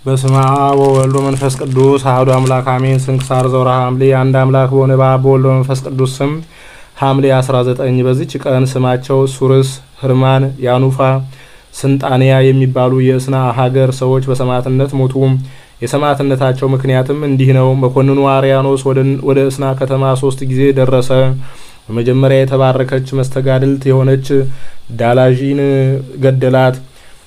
በስመ አብ ወወልድ ወመንፈስ ቅዱስ አሐዱ አምላክ አሜን። ስንክሳር ዘወርኀ ሐምሌ አንድ አምላክ በሆነ በአብ በወልድ በመንፈስ ቅዱስ ስም ሐምሌ 19 በዚች ቀን ስማቸው ሱርስ፣ ህርማን፣ ያኑፋ፣ ስንጣንያ የሚባሉ የእስና ሀገር ሰዎች በሰማዕትነት ሞቱ። የሰማዕትነታቸው ምክንያትም እንዲህ ነው። መኮንኑ አርያኖስ ወደ እስና ከተማ ሶስት ጊዜ ደረሰ። በመጀመሪያ የተባረከች መስተጋድልት የሆነች ዳላዢን ገደላት።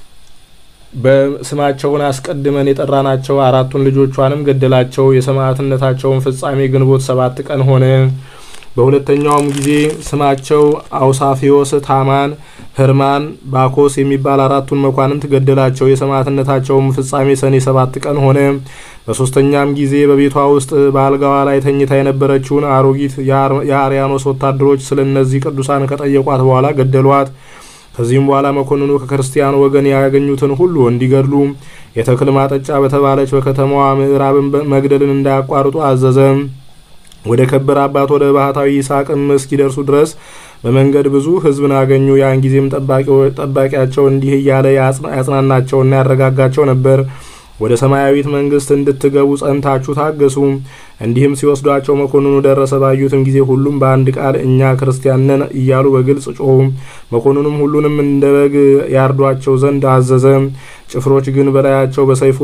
በስማቸውን አስቀድመን የጠራናቸው አራቱን ልጆቿንም ገደላቸው። የሰማዕትነታቸውን ፍጻሜ ግንቦት ሰባት ቀን ሆነ። በሁለተኛውም ጊዜ ስማቸው አውሳፊዮስ፣ ታማን፣ ህርማን፣ ባኮስ የሚባል አራቱን መኳንንት ገደላቸው። የሰማዕትነታቸውም ፍጻሜ ሰኔ ሰባት ቀን ሆነ። በሶስተኛም ጊዜ በቤቷ ውስጥ በአልጋዋ ላይ ተኝታ የነበረችውን አሮጊት የአርያኖስ ወታደሮች ስለ እነዚህ ቅዱሳን ከጠየቋት በኋላ ገደሏት። ከዚህም በኋላ መኮንኑ ከክርስቲያን ወገን ያገኙትን ሁሉ እንዲገድሉ የተክል ማጠጫ በተባለች በከተማዋ ምዕራብን መግደልን እንዳያቋርጡ አዘዘ። ወደ ከበረ አባት ወደ ባህታዊ ይስሐቅም እስኪደርሱ ድረስ በመንገድ ብዙ ሕዝብን አገኙ። ያን ጊዜም ጠባቂያቸው እንዲህ እያለ ያጽናናቸውና ያረጋጋቸው ነበር። ወደ ሰማያዊት መንግስት እንድትገቡ ጸንታችሁ ታገሱ። እንዲህም ሲወስዷቸው መኮንኑ ደረሰ። ባዩትም ጊዜ ሁሉም በአንድ ቃል እኛ ክርስቲያን ነን እያሉ በግልጽ ጮሁ። መኮንኑም ሁሉንም እንደ በግ ያርዷቸው ዘንድ አዘዘ። ጭፍሮች ግን በላያቸው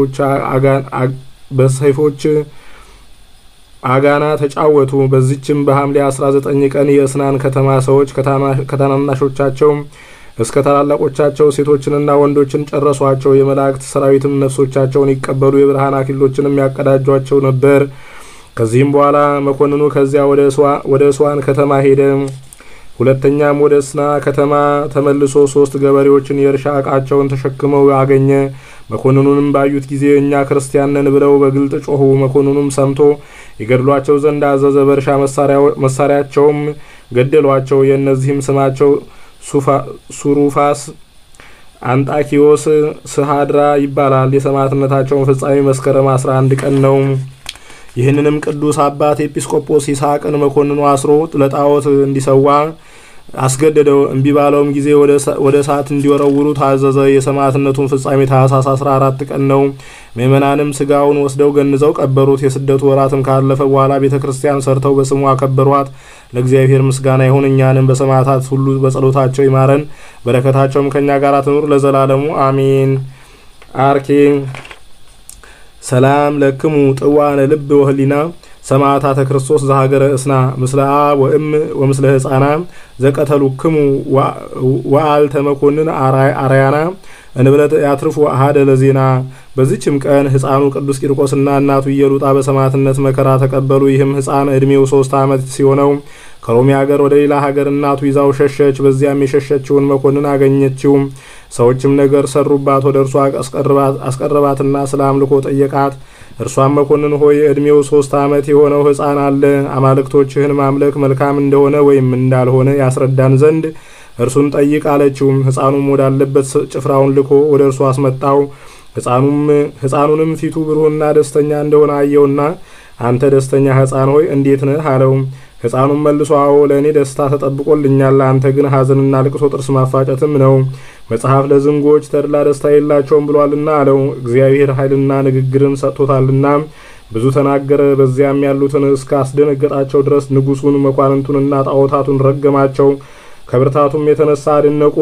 በሰይፎች አጋና ተጫወቱ። በዚችም በሐምሌ 19 ቀን የእስናን ከተማ ሰዎች ከታናናሾቻቸው እስከ ታላላቆቻቸው ሴቶችንና ወንዶችን ጨረሷቸው። የመላእክት ሰራዊትም ነፍሶቻቸውን ይቀበሉ የብርሃን አክሊሎችንም ያቀዳጇቸው ነበር። ከዚህም በኋላ መኮንኑ ከዚያ ወደ እስዋን ከተማ ሄደ። ሁለተኛም ወደ እስና ከተማ ተመልሶ ሶስት ገበሬዎችን የእርሻ ዕቃቸውን ተሸክመው አገኘ። መኮንኑንም ባዩት ጊዜ እኛ ክርስቲያን ነን ብለው በግልጥ ጮኹ። መኮንኑም ሰምቶ ይገድሏቸው ዘንድ አዘዘ። በእርሻ መሳሪያቸውም ገደሏቸው። የእነዚህም ስማቸው ሱሩፋስ፣ አንጣኪዮስ፣ ስሃድራ ይባላል። የሰማዕትነታቸውን ፍጻሜ መስከረም 11 ቀን ነው። ይህንንም ቅዱስ አባት ኤጲስቆጶስ ይስሐቅን መኮንኑ አስሮ ለጣዖት እንዲሰዋ አስገደደው። እምቢ ባለውም ጊዜ ወደ እሳት እንዲወረውሩ ታዘዘ። የሰማዕትነቱን ፍጻሜ ታኅሳስ 14 ቀን ነው። ምእመናንም ስጋውን ወስደው ገንዘው ቀበሩት። የስደቱ ወራትም ካለፈ በኋላ ቤተ ክርስቲያን ሰርተው በስሙ አከበሯት። ለእግዚአብሔር ምስጋና ይሁን፣ እኛንም በሰማዕታት ሁሉ በጸሎታቸው ይማረን፣ በረከታቸውም ከእኛ ጋር ትኑር ለዘላለሙ አሜን። አርኬ ሰላም ለክሙ ጥዋነ ልብ ወህሊና ሰማዕታተ ክርስቶስ ዘሀገረ እስና ምስለ አብ ወእም ወምስለ ህፃና ዘቀተሉክሙ ወአልተ መኮንን አርያና እንብለት ያትርፉ አሃደ ለዜና። በዚችም ቀን ህፃኑ ቅዱስ ቂርቆስና እናቱ ኢየሉጣ በሰማዕትነት መከራ ተቀበሉ። ይህም ህፃን ዕድሜው ሶስት ዓመት ሲሆነው ከሮሚ ሀገር ወደ ሌላ ሀገር እናቱ ይዛው ሸሸች። በዚያም የሸሸችውን መኮንን አገኘችው። ሰዎችም ነገር ሰሩባት። ወደ እርሷ አስቀረባትና ስለ አምልኮ ጠየቃት። እርሷም መኮንን ሆይ ዕድሜው ሶስት ዓመት የሆነው ሕፃን አለ። አማልክቶችህን ማምለክ መልካም እንደሆነ ወይም እንዳልሆነ ያስረዳን ዘንድ እርሱን ጠይቅ አለችው። ሕፃኑም ወዳለበት ጭፍራውን ልኮ ወደ እርሱ አስመጣው። ሕፃኑንም ፊቱ ብሩህና ደስተኛ እንደሆነ አየውና አንተ ደስተኛ ሕፃን ሆይ እንዴት ነህ አለው። ሕፃኑም መልሶ አዎ ለእኔ ደስታ ተጠብቆልኛል፣ አንተ ግን ሐዘንና ልቅሶ ጥርስ ማፋጨትም ነው። መጽሐፍ ለዝንጎች ተድላ ደስታ የላቸውም ብሏልና አለው። እግዚአብሔር ኃይልና ንግግርን ሰጥቶታልና ብዙ ተናገረ። በዚያም ያሉትን እስከ አስደነገጣቸው ድረስ ንጉሱን፣ መኳንንቱንና ጣዖታቱን ረገማቸው። ከብርታቱም የተነሳ አደነቁ።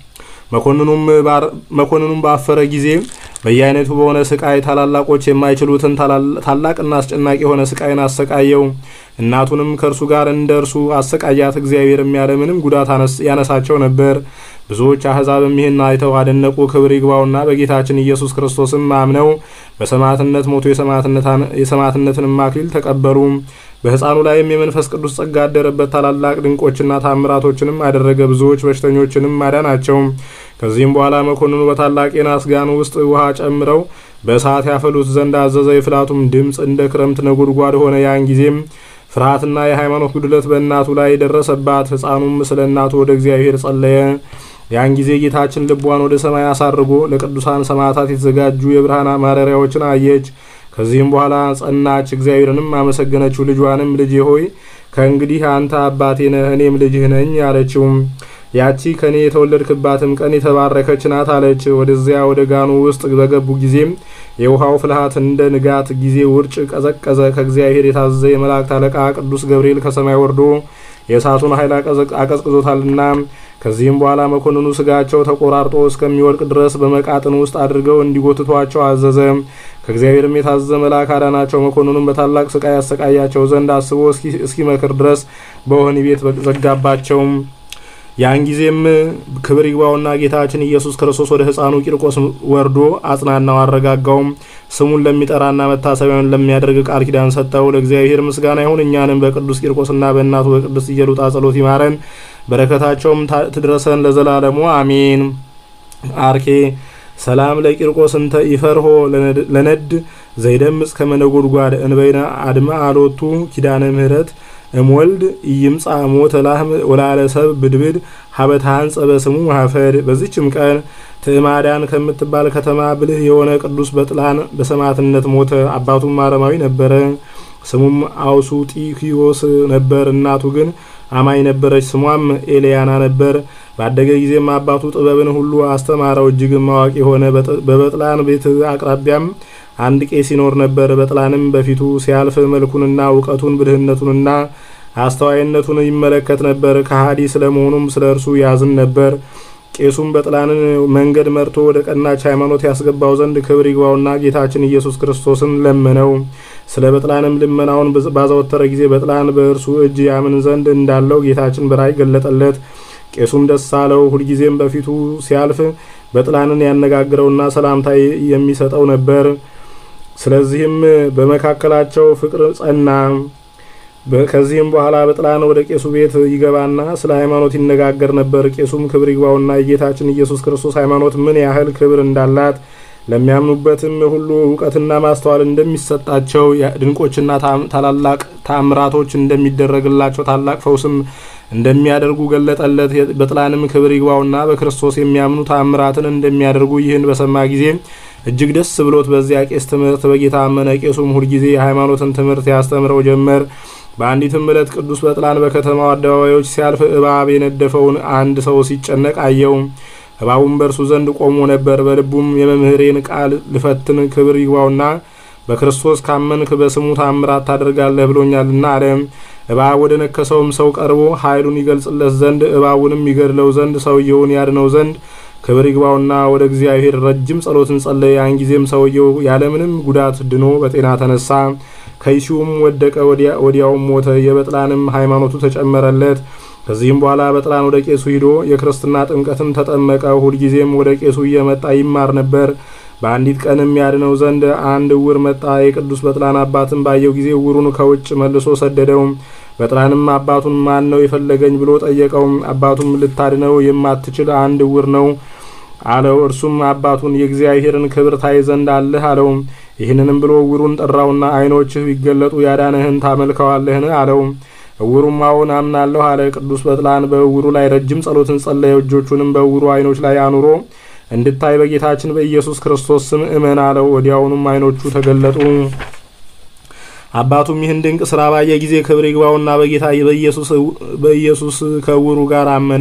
መኮንኑም ባፈረ ጊዜ በየአይነቱ በሆነ ስቃይ ታላላቆች የማይችሉትን ታላቅና አስጨናቂ የሆነ ስቃይን አሰቃየው። እናቱንም ከእርሱ ጋር እንደ እርሱ አሰቃያት። እግዚአብሔርም ያለ ምንም ጉዳት ያነሳቸው ነበር። ብዙዎች አሕዛብም ይህን አይተው አደነቁ። ክብር ይግባውና በጌታችን ኢየሱስ ክርስቶስም አምነው በሰማዕትነት ሞቱ። የሰማዕትነትንም አክሊል ተቀበሉ። በሕፃኑ ላይም የመንፈስ ቅዱስ ጸጋ ያደረበት ታላላቅ ድንቆችና ታምራቶችንም አደረገ። ብዙዎች በሽተኞችንም አዳናቸው። ከዚህም በኋላ መኮንኑ በታላቅ የናስ ጋን ውስጥ ውሃ ጨምረው በእሳት ያፈሉት ዘንድ አዘዘ። የፍላቱም ድምፅ እንደ ክረምት ነጎድጓድ ሆነ። ያን ጊዜም ፍርሃትና የሃይማኖት ጉድለት በእናቱ ላይ ደረሰባት። ሕፃኑም ስለ እናቱ ወደ እግዚአብሔር ጸለየ። ያን ጊዜ ጌታችን ልቧን ወደ ሰማይ አሳርጎ ለቅዱሳን ሰማዕታት የተዘጋጁ የብርሃን ማደሪያዎችን አየች። ከዚህም በኋላ ጸናች፣ እግዚአብሔርንም አመሰገነችው። ልጇንም ልጄ ሆይ ከእንግዲህ አንተ አባቴ ነህ፣ እኔም ልጅህ ነኝ አለችው። ያቺ ከኔ የተወለድክባትም ቀን የተባረከች ናት አለች። ወደዚያ ወደ ጋኑ ውስጥ በገቡ ጊዜም የውሃው ፍልሃት እንደ ንጋት ጊዜ ውርጭ ቀዘቀዘ። ከእግዚአብሔር የታዘዘ የመላእክት አለቃ ቅዱስ ገብርኤል ከሰማይ ወርዶ የእሳቱን ኃይል አቀዝቅዞታልና። ከዚህም በኋላ መኮንኑ ስጋቸው ተቆራርጦ እስከሚወድቅ ድረስ በመቃጥን ውስጥ አድርገው እንዲጎትቷቸው አዘዘ። ከእግዚአብሔርም የታዘዘ መልአክ አዳናቸው። መኮንኑም በታላቅ ስቃይ ያሰቃያቸው ዘንድ አስቦ እስኪመክር ድረስ በወህኒ ቤት ዘጋባቸው። ያን ጊዜም ክብር ይግባውና ጌታችን ኢየሱስ ክርስቶስ ወደ ሕፃኑ ቂርቆስ ወርዶ አጽናናው፣ አረጋጋውም። ስሙን ለሚጠራና መታሰቢያውን ለሚያደርግ ቃል ኪዳን ሰጠው። ለእግዚአብሔር ምስጋና ይሁን። እኛንም በቅዱስ ቂርቆስና በእናቱ በቅድስት ኢየሉጣ ጸሎት ይማረን፣ በረከታቸውም ትድረሰን ለዘላለሙ አሜን። አርኬ ሰላም ለቂርቆስ እንተ ይፈርሆ ለነድ ዘይደምጽ ከመነጎድጓድ እንበይነ አድማ አሎቱ ኪዳነ ምህረት እምወልድ ኢይምጻ ሞተ ላህም ወላለ ሰብ ብድብድ ሀበታን ጸበስሙ ማፈድ። በዚችም ቀን ትዕማዳን ከምትባል ከተማ ብልህ የሆነ ቅዱስ በጥላን በሰማዕትነት ሞተ። አባቱም አረማዊ ነበረ። ስሙም አውሱጢኪዮስ ነበር። እናቱ ግን አማኝ ነበረች። ስሟም ኤልያና ነበር። ባደገ ጊዜም አባቱ ጥበብን ሁሉ አስተማረው። እጅግም አዋቂ ሆነ። በበጥላን ቤት አቅራቢያም አንድ ቄስ ይኖር ነበር። በጥላንም በፊቱ ሲያልፍ መልኩንና እውቀቱን ብልህነቱንና አስተዋይነቱን ይመለከት ነበር። ከሃዲ ስለመሆኑም ስለ እርሱ ያዝን ነበር። ቄሱም በጥላንን መንገድ መርቶ ወደ ቀናች ሃይማኖት ያስገባው ዘንድ ክብር ይግባውና ጌታችን ኢየሱስ ክርስቶስን ለመነው። ስለ በጥላንም ልመናውን ባዘወተረ ጊዜ በጥላን በእርሱ እጅ ያምን ዘንድ እንዳለው ጌታችን በራእይ ገለጠለት። ቄሱም ደስ አለው። ሁልጊዜም በፊቱ ሲያልፍ በጥላንን ያነጋግረውና ሰላምታ የሚሰጠው ነበር። ስለዚህም በመካከላቸው ፍቅር ጸና። ከዚህም በኋላ በጥላን ወደ ቄሱ ቤት ይገባና ስለ ሃይማኖት ይነጋገር ነበር። ቄሱም ክብር ይግባውና የጌታችን ኢየሱስ ክርስቶስ ሃይማኖት ምን ያህል ክብር እንዳላት ለሚያምኑበትም ሁሉ እውቀትና ማስተዋል እንደሚሰጣቸው ድንቆችና ታላላቅ ታምራቶች እንደሚደረግላቸው ታላቅ ፈውስም እንደሚያደርጉ ገለጠለት። በጥላንም ክብር ይግባውና በክርስቶስ የሚያምኑ ታምራትን እንደሚያደርጉ ይህን በሰማ ጊዜ እጅግ ደስ ብሎት በዚያ ቄስ ትምህርት በጌታ አመነ። ቄሱም ሁልጊዜ የሃይማኖትን ትምህርት ያስተምረው ጀመር። በአንዲትም ዕለት ቅዱስ በጥላን በከተማው አደባባዮች ሲያልፍ እባብ የነደፈውን አንድ ሰው ሲጨነቅ አየው። እባቡም በእርሱ ዘንድ ቆሞ ነበር። በልቡም የመምህሬን ቃል ልፈትን ክብር ይግባውና በክርስቶስ ካመንክ በስሙ ታምራት ታደርጋለህ ብሎኛልና አለ። እባብ ወደ ነከሰውም ሰው ቀርቦ ኃይሉን ይገልጽለት ዘንድ እባቡንም ይገድለው ዘንድ ሰውየውን ያድነው ዘንድ ክብር ይግባውና ወደ እግዚአብሔር ረጅም ጸሎትን ጸለየ። ያን ጊዜም ሰውየው ያለምንም ጉዳት ድኖ በጤና ተነሳ። ከይሲውም ወደቀ፣ ወዲያውም ሞተ። የበጥላንም ሃይማኖቱ ተጨመረለት። ከዚህም በኋላ በጥላን ወደ ቄሱ ሂዶ የክርስትና ጥምቀትን ተጠመቀ። ሁልጊዜም ወደ ቄሱ እየመጣ ይማር ነበር። በአንዲት ቀንም ያድነው ዘንድ አንድ እውር መጣ። የቅዱስ በጥላን አባትን ባየው ጊዜ እውሩን ከውጭ መልሶ ሰደደው። በጥላንም አባቱን ማን ነው የፈለገኝ ብሎ ጠየቀው። አባቱም ልታድነው የማትችል አንድ እውር ነው አለው። እርሱም አባቱን የእግዚአብሔርን ክብር ታይ ዘንድ አለህ አለው። ይህንንም ብሎ እውሩን ጠራውና ዓይኖችህ ቢገለጡ ያዳነህን ታመልከዋለህን አለው። እውሩም አዎን አምናለሁ አለ። ቅዱስ በጥላን በእውሩ ላይ ረጅም ጸሎትን ጸለየ። እጆቹንም በእውሩ ዓይኖች ላይ አኑሮ እንድታይ በጌታችን በኢየሱስ ክርስቶስ ስም እመን አለው። ወዲያውኑም ዓይኖቹ ተገለጡ። አባቱም ይህን ድንቅ ስራ ባየ ጊዜ ክብር ይግባውና በጌታ በኢየሱስ ከእውሩ ጋር አመነ።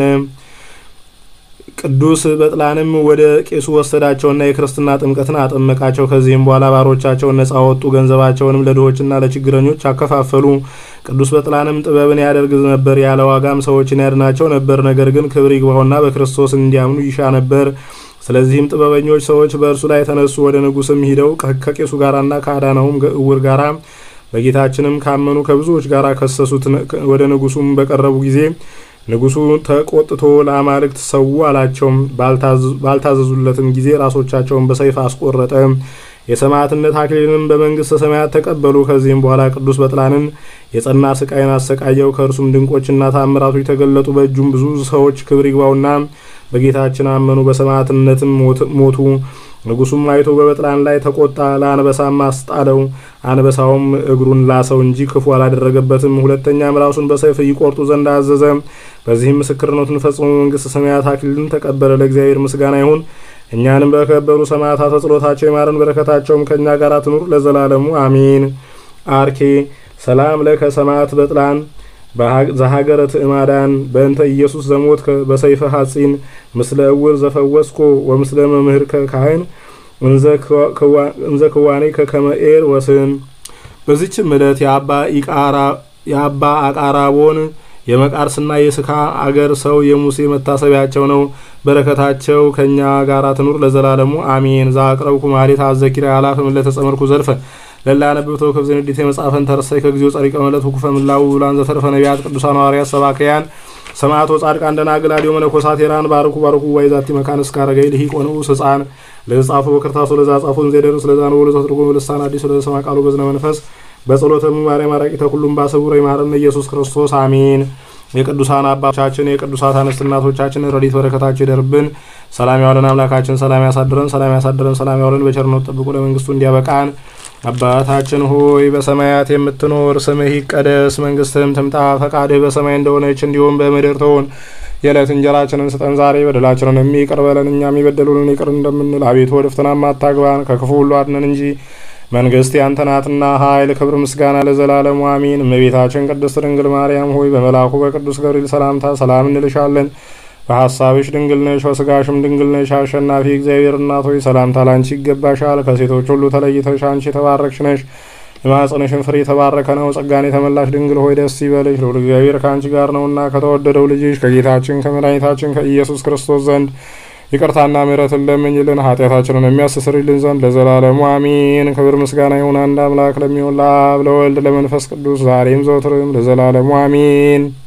ቅዱስ በጥላንም ወደ ቄሱ ወሰዳቸውና የክርስትና ጥምቀትን አጠመቃቸው። ከዚህም በኋላ ባሮቻቸውን ነጻ ወጡ፣ ገንዘባቸውንም ለድሆችና ለችግረኞች አከፋፈሉ። ቅዱስ በጥላንም ጥበብን ያደርግ ነበር፣ ያለ ዋጋም ሰዎችን ያድናቸው ነበር። ነገር ግን ክብር ይግባውና በክርስቶስ እንዲያምኑ ይሻ ነበር። ስለዚህም ጥበበኞች ሰዎች በእርሱ ላይ ተነሱ። ወደ ንጉስም ሂደው ከቄሱ ጋራና ከአዳናውም እውር ጋራ በጌታችንም ካመኑ ከብዙዎች ጋር ከሰሱት። ወደ ንጉሱም በቀረቡ ጊዜ ንጉሱ ተቆጥቶ ለአማልክት ሰው አላቸው። ባልታዘዙለትም ጊዜ ራሶቻቸውን በሰይፍ አስቆረጠ። የሰማዕትነት አክሊልንም በመንግስተ ሰማያት ተቀበሉ። ከዚህም በኋላ ቅዱስ በጥላንን የጸና ስቃይን አሰቃየው። ከእርሱም ድንቆችና ታምራቶች ተገለጡ። በእጁም ብዙ ሰዎች ክብር ይግባውና በጌታችን አመኑ፣ በሰማዕትነትም ሞቱ። ንጉሱም አይቶ በበጥላን ላይ ተቆጣ፣ ለአንበሳም አስጣለው። አንበሳውም እግሩን ላሰው እንጂ ክፉ አላደረገበትም። ሁለተኛም ራሱን በሰይፍ ይቆርጡ ዘንድ አዘዘ። በዚህም ምስክርነቱን ፈጽሞ መንግስተ ሰማያት አክሊልን ተቀበለ። ለእግዚአብሔር ምስጋና ይሁን። እኛንም በከበሩ ሰማዕታት ጸሎታቸው ይማረን፣ በረከታቸውም ከእኛ ጋር ትኑር ለዘላለሙ አሜን። አርኬ ሰላም ለከ ሰማዕት በጥላን ዘሀገረ ትዕማዳን በእንተ ኢየሱስ ዘሞት በሰይፈ ሐጺን ምስለ እውር ዘፈወስኮ ወምስለ መምህር ካህን እንዘ ክዋኔ ከከመኤር ወስን በዚችም ዕለት የአባ አቃራቦን የመቃርስና የስካ አገር ሰው የሙሴ መታሰቢያቸው ነው። በረከታቸው ከእኛ ጋር ትኑር ለዘላለሙ አሜን። ዛቅረብኩ ማሌት አዘኪራ ያላፍም ለተጸመርኩ ዘልፈ ለላ ነብብ ተወከብ ዘንዲት የመጽሐፈን ተርሰይ ከጊዜው ጸሪቀ መለት ውኩፈ ምላው ብላን ዘተርፈ ነቢያት ቅዱሳን ሐዋርያት ሰባክያን ሰማዕቶ ጻድቃን ደናግል አዲዮ መነኮሳት ሄራን ባርኩ ባርኩ ዋይ ዛቲ መካን እስከ አረጋይ ልሂቅ ወንዑስ ሕፃን ለተጻፉ በክርታሱ ለዛ ጻፉን ዘደሩ ስለዛ ነው ለዛ ትርጉም ልሳን አዲስ ለሰማ ቃሉ በዝነ መንፈስ በጸሎተሙ ማርያም አራቂተ ሁሉም ባሰቡረ ይማረን ኢየሱስ ክርስቶስ አሜን። የቅዱሳን አባቶቻችን የቅዱሳት አንስት እናቶቻችን ረድኤት በረከታቸው ይደርብን። ሰላም ያዋለን አምላካችን ሰላም ያሳድረን፣ ሰላም ያሳድረን፣ ሰላም ያዋለን በቸርነት ጠብቆ ለመንግስቱ እንዲያበቃን። አባታችን ሆይ በሰማያት የምትኖር ስምህ ይቀደስ፣ መንግስትህም ትምጣ፣ ፈቃድህ በሰማይ እንደሆነች እንዲሁም በምድር ትሁን። የዕለት እንጀራችንን ስጠን ዛሬ፣ በደላችንን የሚቅር በለን እኛም የበደሉንን ይቅር እንደምንል፣ አቤቱ ወደ ፈተናም አታግባን ከክፉ ሁሉ አድነን እንጂ መንግስት ያንተ ናትና ኃይል፣ ክብር፣ ምስጋና ለዘላለሙ አሚን። እመቤታችን ቅድስት ድንግል ማርያም ሆይ በመልአኩ በቅዱስ ገብርኤል ሰላምታ ሰላም እንልሻለን። በሐሳብሽ ድንግል ነሽ፣ በስጋሽም ድንግል ነሽ። አሸናፊ እግዚአብሔር እናት ሆይ ሰላምታ ላንቺ ይገባሻል። ከሴቶች ሁሉ ተለይተሽ አንቺ የተባረክሽ ነሽ። የማኅፀንሽን ፍሬ የተባረከ ነው። ጸጋን የተመላሽ ድንግል ሆይ ደስ ይበልሽ፣ ልዑል እግዚአብሔር ከአንቺ ጋር ነውና ከተወደደው ልጅሽ ከጌታችን ከመድኃኒታችን ከኢየሱስ ክርስቶስ ዘንድ ይቅርታና ምሕረትን ለምኝልን ኃጢአታችንን የሚያስተሰርይልን ዘንድ ለዘላለሙ አሚን። ክብር ምስጋና ይሁን አንድ አምላክ ለሚሆን ለአብ ለወልድ ለመንፈስ ቅዱስ ዛሬም ዘወትርም ለዘላለሙ አሚን።